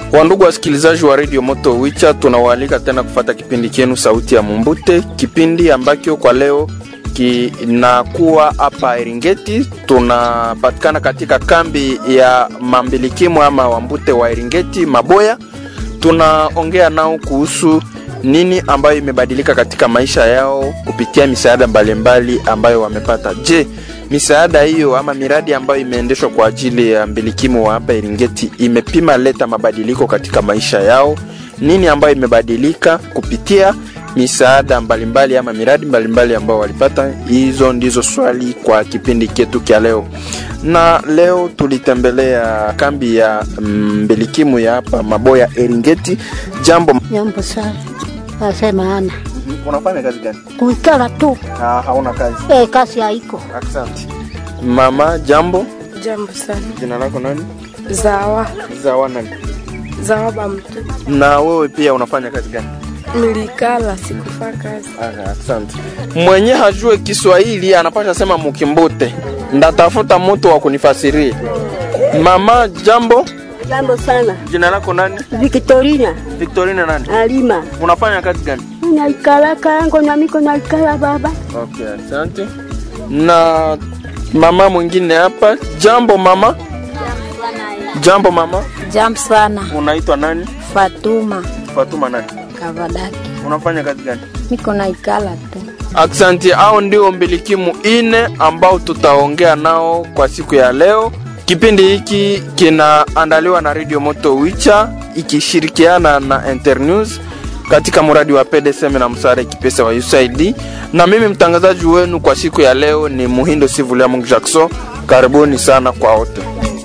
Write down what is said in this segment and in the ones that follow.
Wandugu wasikilizaji wa Radio Moto Wicha, tunawaalika tena kufata kipindi chenu Sauti ya Mumbute, kipindi ambacho kwa leo kinakuwa hapa Eringeti. Tunapatikana katika kambi ya mambilikimu ama wambute wa Eringeti Maboya. Tunaongea nao kuhusu nini ambayo imebadilika katika maisha yao kupitia misaada mbalimbali ambayo wamepata. Je, misaada hiyo ama miradi ambayo imeendeshwa kwa ajili ya mbilikimu wa hapa Eringeti imepima leta mabadiliko katika maisha yao? Nini ambayo imebadilika kupitia misaada mbalimbali ama miradi mbalimbali ambao walipata? Hizo ndizo swali kwa kipindi chetu cha leo, na leo tulitembelea kambi ya mbilikimu ya hapa Maboya Eringeti. Jambo, Jambo sana. Nasema ana unafanya kazi gani? kuikala tu Ah, hauna kazi. eh, kazi haiko. Asante mama. Jambo, Jambo sana. jina lako nani? Zawa. Zawa nani? Zawa bamtu. Na wewe pia unafanya kazi gani? Nilikala sikufaa kazi. Aha, asante. Mwenye hajue Kiswahili anapasha sema mukimbute, ndatafuta mtu wa kunifasiria. Mama, jambo, Jambo sana. jina lako nani? Victorina Victorina nani? Alima. Unafanya kazi gani? Naikala kango na miko naikala baba. Okay, asante. Na mama mwingine hapa. Jambo mama. Jambo mama. Jambo sana. Unaitwa nani? Fatuma Fatuma nani? Kavadaki. Unafanya kazi gani? Miko na ikala tu. Aksanti, hao ndio mbilikimu ine ambao tutaongea nao kwa siku ya leo. Kipindi hiki kinaandaliwa na Radio Moto Wicha ikishirikiana na Internews katika mradi wa PDSM na msaada kipesa wa USAID, na mimi mtangazaji wenu kwa siku ya leo ni Muhindo Sivulia Mungu Jackson. Karibuni sana kwa wote.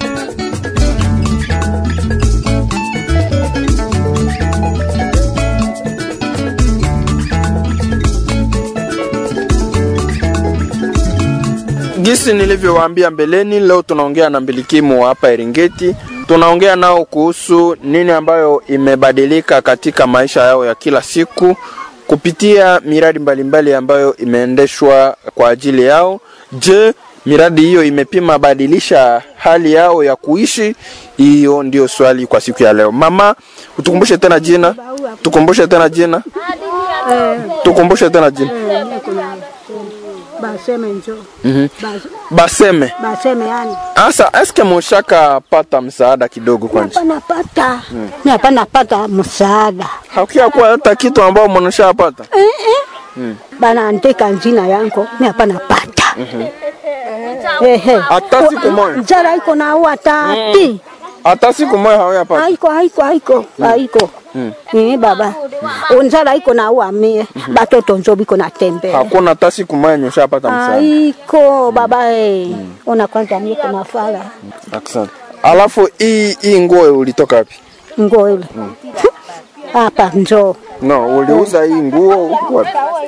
Gisi nilivyowaambia mbeleni, leo tunaongea na mbilikimu wa hapa Eringeti. Tunaongea nao kuhusu nini ambayo imebadilika katika maisha yao ya kila siku kupitia miradi mbalimbali ambayo imeendeshwa kwa ajili yao. Je, miradi hiyo imepima badilisha hali yao ya kuishi? Hiyo ndio swali kwa siku ya leo. Mama, utukumbushe tena jina, tukumbushe tena jina, tukumbushe tena jina. Baseme njo. Mhm. Bas- Baseme. Baseme yani. Asa, eske mushaka pata msaada kidogo kwanza? Hapa napata. Mimi hapa napata msaada. Hakuya kuwa hata kitu ambao mnashapata. Eh eh. Bana andika jina yangu. Mimi hapa napata. Ehe. Hata siku moja. Njara iko na ua tati. Hata siku moja hawayapata. Haiko haiko haiko haiko. Eh baba. Njara iko na ua mie. Batoto njo biko natembea. Hakuna hata siku moja nyoshapata msaada. Aiko baba eh. Ona kwanza mie kuna fala. Asante. Alafu hii hii nguo ulitoka wapi? Nguo ile. Hapa njoo. No, uliuza hii nguo wapi?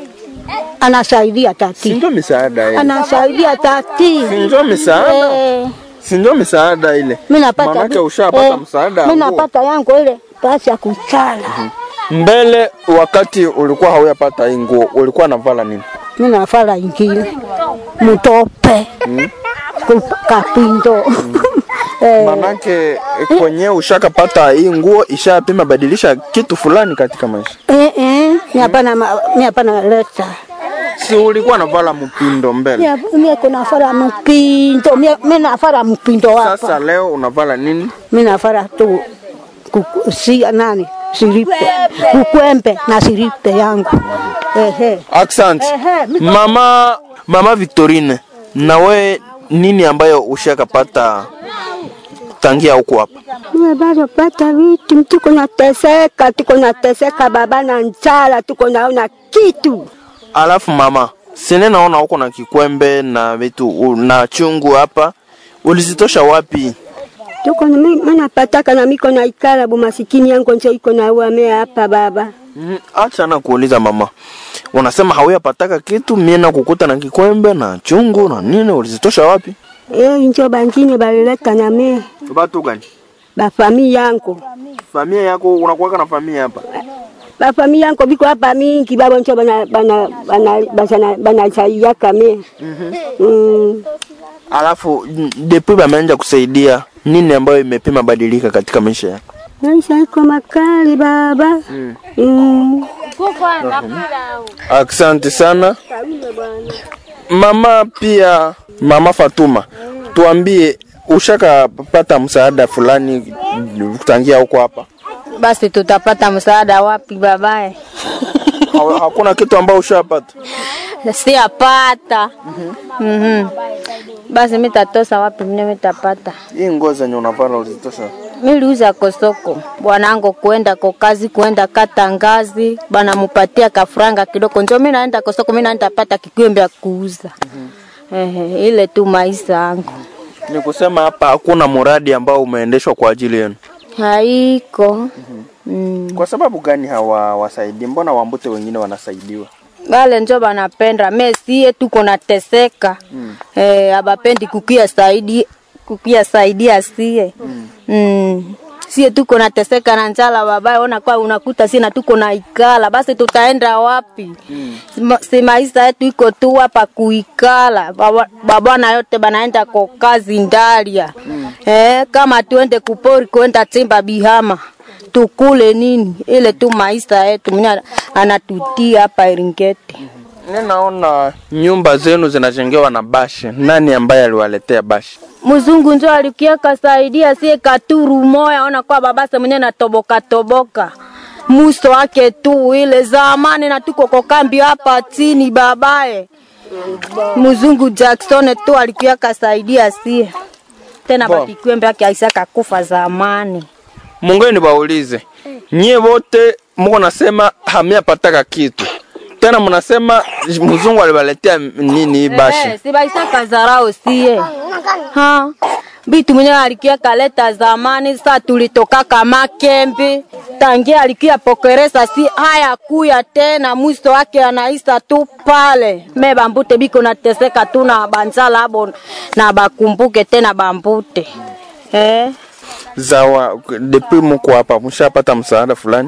Anasaidia Si tati. ndio misaada ile. Anasaidia tati. Si ndio misaada? Eh, Si ndio misaada ile. mimi napata Manake vi- ushapata eh, msaada wa Mimi nguo. napata yangu ile basi ya kuchala. Mbele wakati ulikuwa hauyapata hii nguo, ulikuwa navala nini? Mimi nafala ingine. Mutope. Ku- Kapindo. Eh, Manake kwenye ushakapata hii nguo ishapima badilisha kitu fulani katika maisha. eh, eh, mimi hapana ma- mimi hapana leta. Si ulikuwa navala mpindo mbele. Mimi mimi kuna fara mpindo. Mimi mimi nafara mpindo hapa. Sasa leo unavala nini? Mimi nafara tu kuku- si nani? Siripe. Kukwembe na siripe yangu. Ehe. Accent. Ehe, mi- Mama Mama Victorine, na we nini ambayo ushakapata tangia huko hapa? Mimi bado pata vitu, tuko nateseka, tuko nateseka baba na njala, tuko naona kitu. Alafu mama, sine naona huko na kikwembe na vitu u- na chungu hapa, ulizitosha wapi? Tuko na mimi mimi napataka na miko na ikala bu masikini yangu njo iko na uamea hapa baba. Mm, Acha na kuuliza mama, unasema hauyapataka kitu, mie na kukuta na kikwembe na chungu na nini, ulizitosha wapi? Eh, njo bangine balileta na mimi Watu gani? ba familia yangu. Familia yako unakuwaka na familia hapa? Ba familia yangu biko hapa mingi baba njo bana bana bana bana bana chaiaka mimi. Mm. Alafu n- depuis bameanza kusaidia nini ambayo imepima badilika katika maisha yako? maisha iko makali baba. Mm. Asante sana mama. Pia mama Fatuma, tuambie ushakapata msaada fulani kutangia huko hapa? Basi tutapata msaada wapi babaye? Ha- Hakuna kitu ambao ushapata? Siapata. Mhm. Basi mitatosa wapi mimi mitapata? Hii nguo zenye unavala ulizitosha? Miliuza kosoko bwanangu kuenda ko kazi kuenda kata ngazi bana mupatia kafranga kidogo, njo mimi naenda kosoko, mimi naenda pata kikwembe ya kuuza. Ehe, ile tu maisha yangu Ni kusema hapa hakuna mradi ambao umeendeshwa kwa ajili yenu. haiko. Mm. Kwa sababu gani hawawasaidii? Mbona wambute wengine wanasaidiwa? Wale njo banapenda mesie tuko nateseka mm. Eh, abapendi kukia saidi kukia saidia sie mm. Mm. Sie tuko nateseka na njala babaye, ona kwa unakuta sina tuko na ikala, basi tutaenda wapi? mm. Si maisha yetu iko tu hapa kuikala, Baba- babwana yote banaenda kwa kazi ndalia mm. Eh, kama tuende kupori kuenda chimba bihama tukule nini? Ile tu maisha yetu mwenye anatutia hapa Eringeti. Ninaona nyumba zenu zinajengewa na bashi. Nani ambaye aliwaletea bashi? Mzungu njo alikia kasaidia sie katuru moya, ona kwa babase mwenye natoboka toboka muso wake tu ile zamani, na tuko kwa kambi hapa chini babaye. Mzungu Jackson tu alikia kasaidia sie tena, Bo. bakikwembe yake aisaka kufa zamani. Mungeni baulize nyie wote, mko nasema hamiapataka kitu tena, mnasema mzungu aliwaletea nini hii bashi? Eh, si baisa kazarao sie. Ha. Bitu mwenye alikia kaleta zamani sa tulitoka kama kembi. Tangia alikia pokeresa si haya kuya tena mwisto wake anaisa tu pale. Me bambute biko nateseka tu na banzala abo na bakumbuke tena bambute. Eh. Zawa, depuis mko hapa mshapata msaada fulani?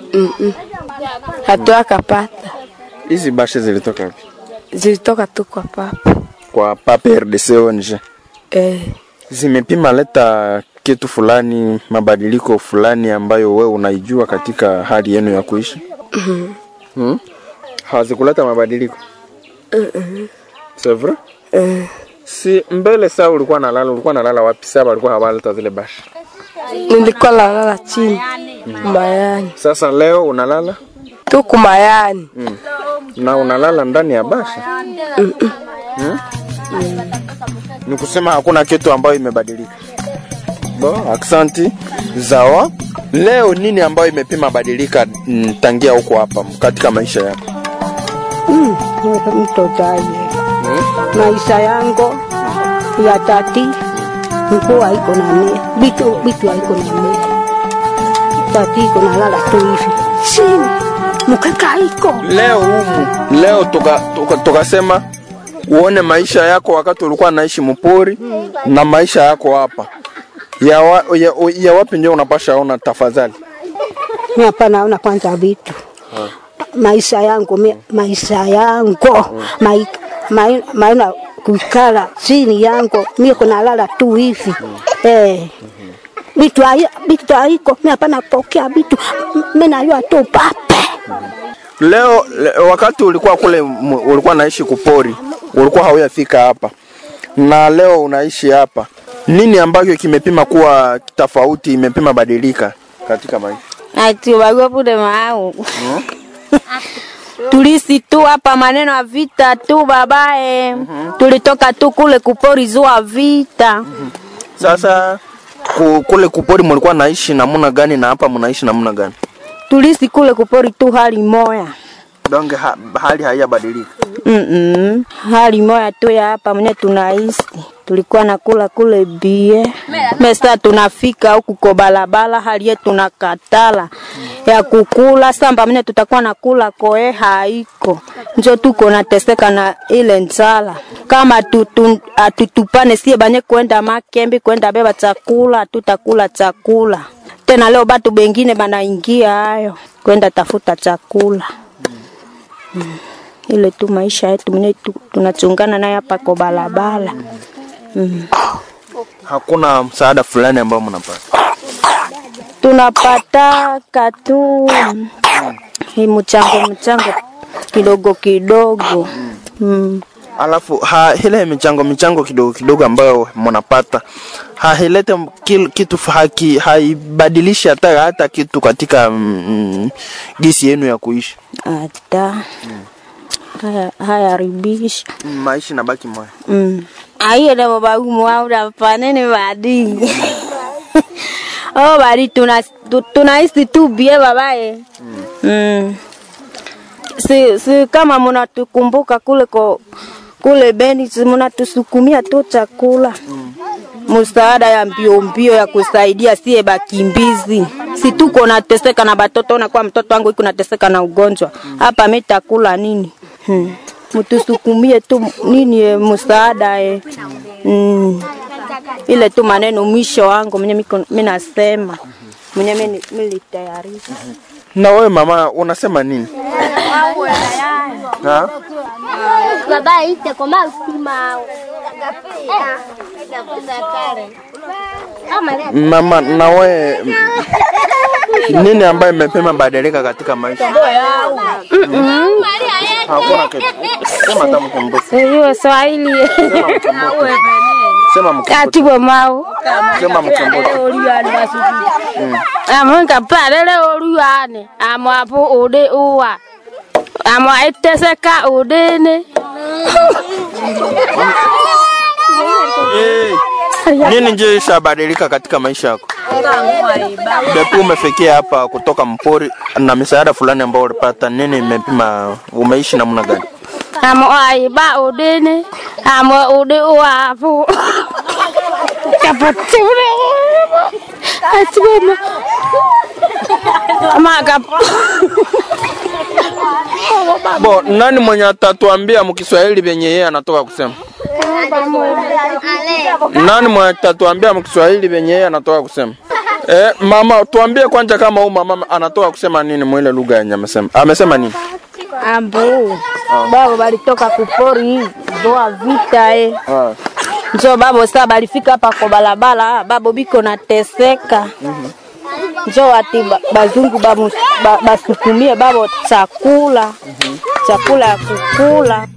hatuakapata Hizi bashi zilitoka wapi? zilitoka tu kwa papa Kwa Papa RDC ONG. eh, Zimepima leta kitu fulani, mabadiliko fulani ambayo wewe unaijua katika hali yenu ya kuishi? hmm? Hawazikuleta mabadiliko? C'est vrai? eh, Si mbele saa ulikuwa nalala, ulikuwa nalala wapi? Saa walikuwa hawaleta zile bashi. nilikuwa nalala chini mayani Sasa leo unalala tu kumayani na unalala ndani ya bashi hmm? Ni kusema hakuna kitu ambayo imebadilika. Bo, aksanti Zawa. Leo nini ambayo imepima badilika mm, tangia huko hapa katika maisha yako? Mm. Mtotaje maisha yangu ya tati mkuu haiko na mie bitu bitu haiko na mie tati iko nalala tu hivi chini mkeka haiko Leo humu leo tuka, tuka, tukasema uone maisha yako wakati ulikuwa naishi mpori na maisha yako hapa ya, wa, ya, ya wapi ndio unapasha ona tafadhali? mi hapa naona kwanza vitu maisha yangu mi, maisha yangu mai, mai, maana kukala chini yangu mi kunalala tu hivi eh vitu hai- vitu haiko mi hapa napokea vitu mi najua tu pape Leo le, wakati ulikuwa kule m- ulikuwa naishi kupori, ulikuwa hauyafika hapa, na leo unaishi hapa, nini ambacho kimepima kuwa tofauti, imepima badilika katika maisha? Ati wagwa pude mau. Tulisi tu hapa maneno ya vita tu babae. Tulitoka tu kule kupori zua vita. Sasa ku, kule kupori mlikuwa naishi namna gani na hapa mnaishi namna gani? Tulisi kule kupori tu hali moya. Donge ha, hali haijabadilika. Mm-mm. Hali moya tu ya hapa mwenye tunaishi. Tulikuwa nakula kule bie. Mesa tunafika huku kwa balabala hali yetu nakatala ya kukula samba mwenye tutakuwa nakula koe haiko. Njo tuko nateseka na ile njala. Kama tutu, atutupane sie banye kwenda makembi kwenda beba chakula tutakula chakula. Tena leo batu bengine banaingia hayo kwenda tafuta chakula ile tu maisha yetu mwenye tu, tunachungana naye hapa kwa barabara mm. Hakuna msaada fulani ambao mnapata. tunapataka tu hii mchango mchango kidogo kidogo mm. alafu ha, ile michango michango kidogo kidogo ambayo mnapata hailete kil- kitu haki haibadilishi hata hata kitu katika mm, gisi yenu ya kuishi hata haya hayaribishi maisha nabaki moya mm. aiyo nabo bagumwaura panene badi oh badi tuna tu- tunaishi tu bie babaye mm. si, si kama mnatukumbuka kule ko kule Beni, si mnatusukumia tu chakula msaada ya mbio mbio ya kusaidia sie bakimbizi, si tuko nateseka na batoto, na kwa mtoto wangu iko nateseka na ugonjwa hapa, mitakula nini? Hmm. Mtusukumie tu nini eh, msaada eh. Mm. Ile tu maneno mwisho wangu mwenye miko mimi nasema mwenye mimi nilitayarisha na wewe mama unasema nini ha? Baba ite koma usima. mama na wewe nini ambayo imepema badilika katika maisha hakuna kitu sema hata mkumbuke hiyo Swahili sema mkumbuke sema mkumbuke katibo mau sema mkumbuke amonka palele oluane amwapo ude uwa amwa eteseka udene Eh, nini nje ishabadilika katika maisha yako depu umefikia hapa kutoka mpori na misaada fulani ambao ulipata nini imepima umeishi namna gani amwa aiba udene amwa ude uwapo kapatule atibema amaka bo nani mwenye atatuambia mkiswahili vyenye yeye anatoka kusema nani mwenye atatuambia mkiswahili vyenye yeye anatoka kusema Eh, mama tuambie kwanza kama huyu mama anatoka kusema nini mwile lugha yenye amesema amesema nini ambu babo balitoka kupori zoa vita eh. ah. njo babo saa balifika hapa kwa balabala babo biko nateseka njo ati ba- bazungu bamu- ba- basukumie babo chakula chakula ya kukula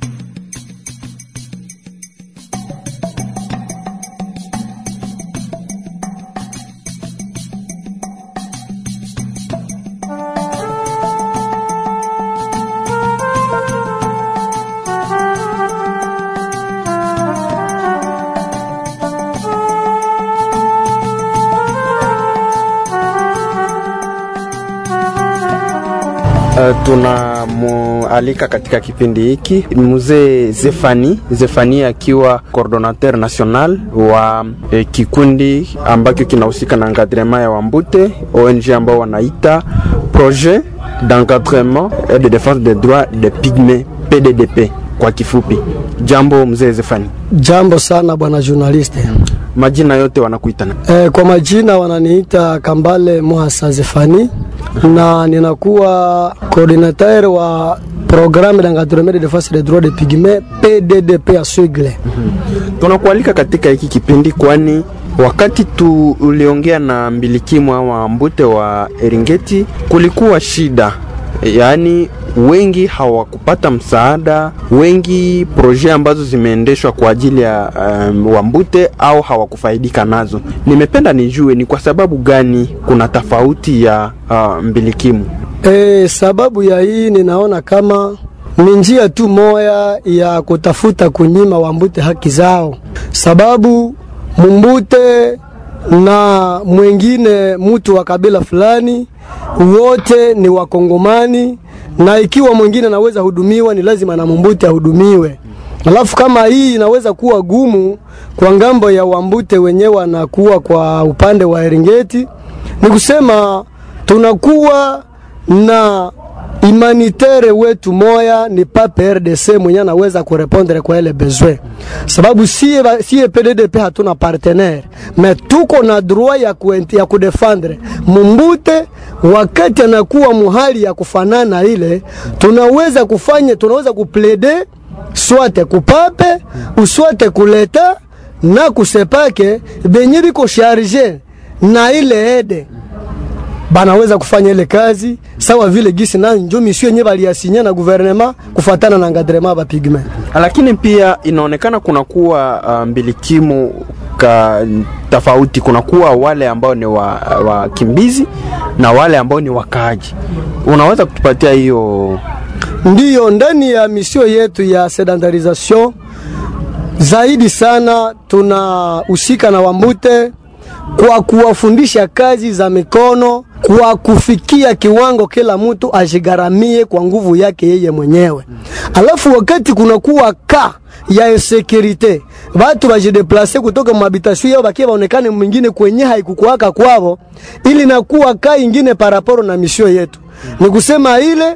Uh, tunamualika katika kipindi hiki mzee Zefani Zefani akiwa coordinateur national wa eh, kikundi ambacho kinahusika na encadrement ya Wambute ONG ambao wanaita projet d'encadrement et de défense des droits des pygmées PDDP kwa kifupi. Jambo mzee Zefani, Jambo sana bwana journaliste. majina yote wanakuita na E, kwa majina wananiita Kambale Mwasa Zefani na ninakuwa coordinateur wa programme d'encadrement de défense des droits des pygmées PDDP ya Suigle. tunakualika katika hiki kipindi kwani wakati tu uliongea na mbilikimwa wa mbute wa Eringeti kulikuwa shida, yaani wengi hawakupata msaada, wengi proje ambazo zimeendeshwa kwa ajili ya um, wambute au hawakufaidika nazo. Nimependa nijue ni kwa sababu gani kuna tofauti ya uh, mbilikimu. E, sababu ya hii ninaona kama ni njia tu moya ya kutafuta kunyima wambute haki zao, sababu mumbute na mwingine mtu wa kabila fulani wote ni wakongomani, na ikiwa mwingine anaweza hudumiwa ni lazima na mumbute ahudumiwe. Alafu kama hii inaweza kuwa gumu kwa ngambo ya wambute wenyewe wanakuwa kwa upande wa Eringeti, ni kusema tunakuwa na humanitaire wetu moya ni pape RDC mwenye anaweza kurepondre kwa ile besoin, sababu sie, ba- sie PDDP hatuna partenaire me tuko na droit ya, ku, ya kudefendre mumbute wakati anakuwa muhali ya kufanana ile, tunaweza kufanya tunaweza kuplede swate kupape uswate kuleta na kusepake benye biko sharge na ile ede banaweza kufanya ile kazi sawa vile gisi nayo njo misio yenyewe baliasinya na guvernema kufatana na ngadrema ba pigme. lakini pia inaonekana kunakuwa uh, mbilikimu ka tofauti. Kunakuwa wale ambao ni wakimbizi wa wakimbizi na wale ambao ni wakaaji. Unaweza kutupatia hiyo? Ndiyo, ndani ya misio yetu ya sedandarisation zaidi sana tunahusika na Wambute kwa kuwafundisha kazi za mikono kwa kufikia kiwango kila mtu ajigharamie kwa nguvu yake yeye mwenyewe. Alafu wakati kunakuwa ka ya insekurite, watu bajideplase kutoka mahabitation yao bakia baonekane mwingine kwenye haikukuwaka kwao, ili nakuwa ka ingine paraporo na misio yetu. Ni kusema ile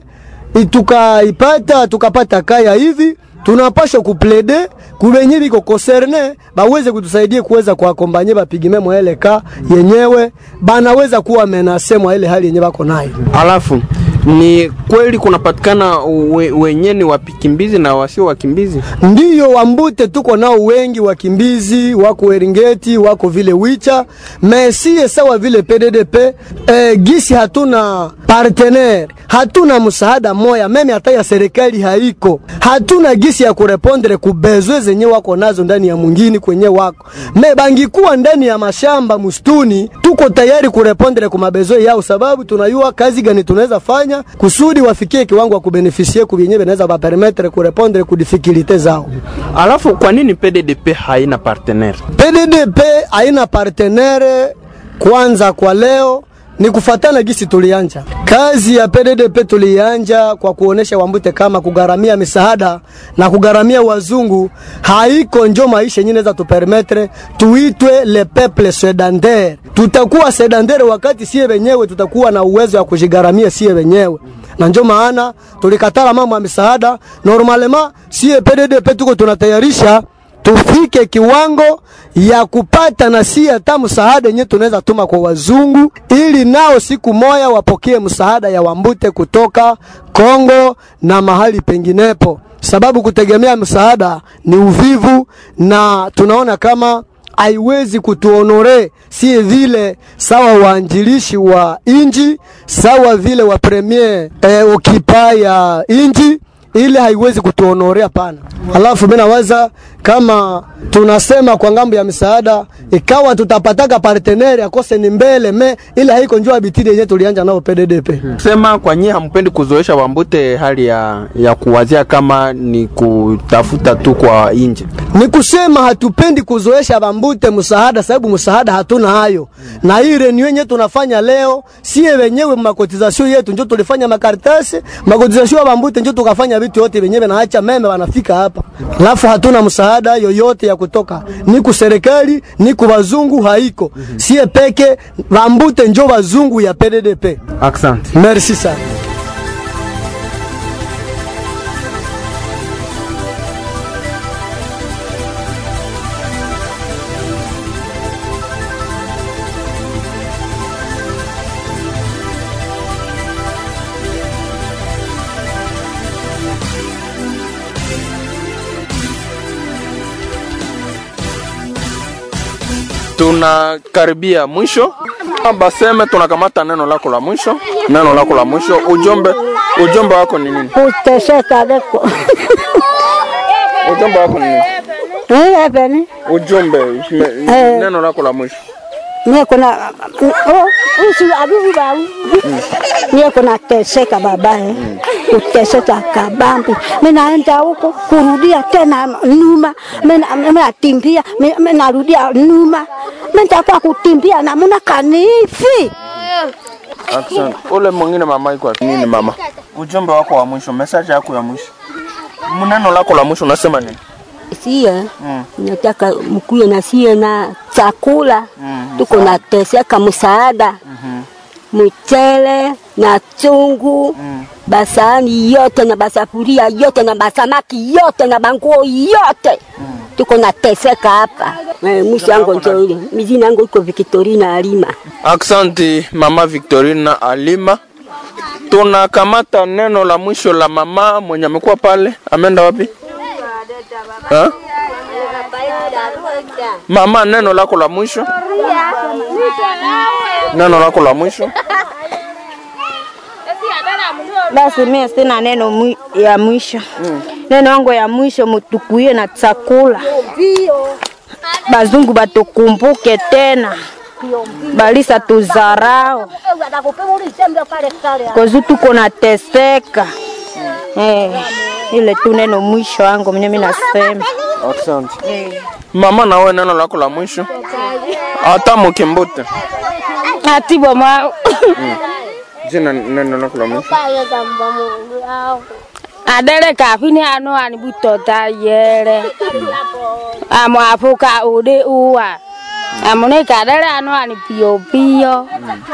tukaipata tukapata kaya hivi tunapasha kuplede kubenye biko concerne baweze kutusaidia kuweza kuakombanye bapigime mwa ile ka yenyewe banaweza kuwa menase mwa ile hali yenye bako nayo. Alafu ni kweli kunapatikana we, wenye ni wakimbizi na wasio wakimbizi? Ndiyo, Wambute tuko nao wengi wakimbizi, wako Eringeti, wako vile Wicha, mesie sawa vile PDDP. E, gisi hatuna partenaire, hatuna msaada moya, meme hata ya serikali haiko, hatuna gisi ya kurepondre kubezwe zenye wako nazo ndani ya mwingine kwenye wako me bangikuwa ndani ya mashamba mustuni, tuko tayari kurepondre kumabezo yao, sababu tunayua kazi gani tunaweza fanya kusudi wafikie kiwango wa kubenefisie kubyenye benaweza bapermetre kurepondre kudifikilite zao. Alafu kwa nini PDDP haina partenaire? PDDP haina partenaire kwanza kwa leo ni kufatana gisi tulianja kazi ya PDDP tulianja kwa kuonesha Wambute kama kugaramia misaada na kugaramia wazungu haiko njo maisha yenyewe inaweza tupermetre tuitwe le peuple sedandaire. Tutakuwa sedandaire wakati sie wenyewe tutakuwa na uwezo wa kujigaramia sie wenyewe, na njo maana tulikatala mambo ya misaada. Normalement sie PDDP tuko tunatayarisha tufike kiwango ya kupata na si hata msaada yenyewe tunaweza tuma kwa wazungu, ili nao siku moya wapokee msaada ya Wambute kutoka Kongo na mahali penginepo, sababu kutegemea msaada ni uvivu, na tunaona kama haiwezi kutuonore si vile sawa waanjilishi wa inji sawa vile wa premier eh, okipa ya inji ile haiwezi kutuonorea pana. Alafu mimi nawaza kama tunasema kwa ngambo ya misaada, ikawa tutapataka partenere akose ni mbele me, ile haiko njoo abitidi yenyewe tulianja nao PDDP. Sema kwa nyie hampendi kuzoesha Wambute hali ya, ya kuwazia kama ni kutafuta tu kwa nje. Ni kusema hatupendi kuzoesha Bambute msaada, sababu msaada hatuna hayo, na hii reunion yenyewe tunafanya leo, sie wenyewe makotizasio yetu njo tulifanya makaratasi makotizasio ya Bambute njo tukafanya vitu yote wenyewe, naacha meme wanafika hapa, alafu hatuna msaada yoyote ya kutoka ni ku serikali ni ku wazungu, haiko sie peke Bambute njo wazungu ya PDDP. Asante. Merci sana. tunakaribia mwisho baseme tunakamata neno lako la mwisho neno lako la mwisho ujumbe ujumbe wako ni nini Kuteseka leko. ujumbe wako ni nini Eh, ebeni. ujumbe me- Eh. neno lako la mwisho Mie kuna oh, usi abibi bau. Mie kuna teseka babae. Kuteseka kabambi. Mimi naenda huko kurudia tena nyuma. Mimi mimi natimbia, mimi narudia nyuma. Mimi nitakuwa kutimbia na muna kanifi. Asante. ule mwingine mama iko wapi? nini mama ujumbe wako wa mwisho message yako ya mwisho neno lako la mwisho unasema nini sie nataka mkuye na sie na chakula tuko nateseka msaada mchele na chungu basani yote na basafuria yote na basamaki yote na banguo yote tuko nateseka hapa Eh, mwisho yangu njo ile mizina yangu iko Victorina Alima Aksanti mama Victorina Alima. Tunakamata neno la mwisho la mama mwenye amekuwa pale, ameenda wapi? Ha? Mama, neno lako la mwisho, neno lako la mwisho. Basi mimi sina neno mwi, ya mwisho mm. Neno yangu ya mwisho mutukuie na chakula, bazungu batukumbuke tena, balisa tuzarao kozu tuko nateseka eh, ile tu neno mwisho wangu mwenye mimi nasema Asante. Mama, nawe neno lako la mwisho hata mukimbute atibo mwa jina neno lako la mwisho adere kafini ano ani butota yere amo apuka ude uwa amune kadere ano ani pio pio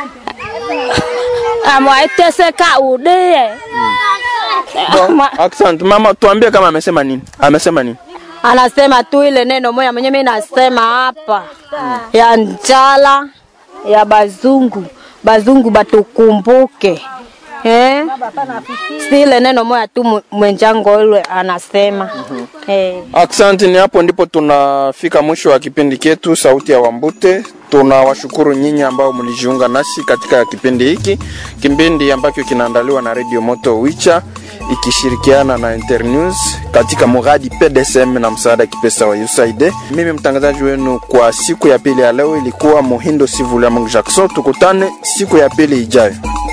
amo aiteseka ude Ama- Asante mama, tuambie kama amesema nini, amesema nini? anasema tu ile neno moja mwenye mimi nasema hapa ya njala ya bazungu bazungu batukumbuke eh? si ile neno moja tu mwe- mwenjango yule anasema eh. Asante, ni hapo ndipo tunafika mwisho wa kipindi chetu Sauti ya Wambute. Tunawashukuru nyinyi ambao mlijiunga nasi katika kipindi hiki, kipindi ambacho kinaandaliwa na Radio Moto Wicha ikishirikiana na Internews katika muradi PDSM na msaada kipesa wa USAID. Mimi mtangazaji wenu kwa siku ya pili ya leo ilikuwa Muhindo Sivulia Mungu Jackson. Tukutane siku ya pili ijayo.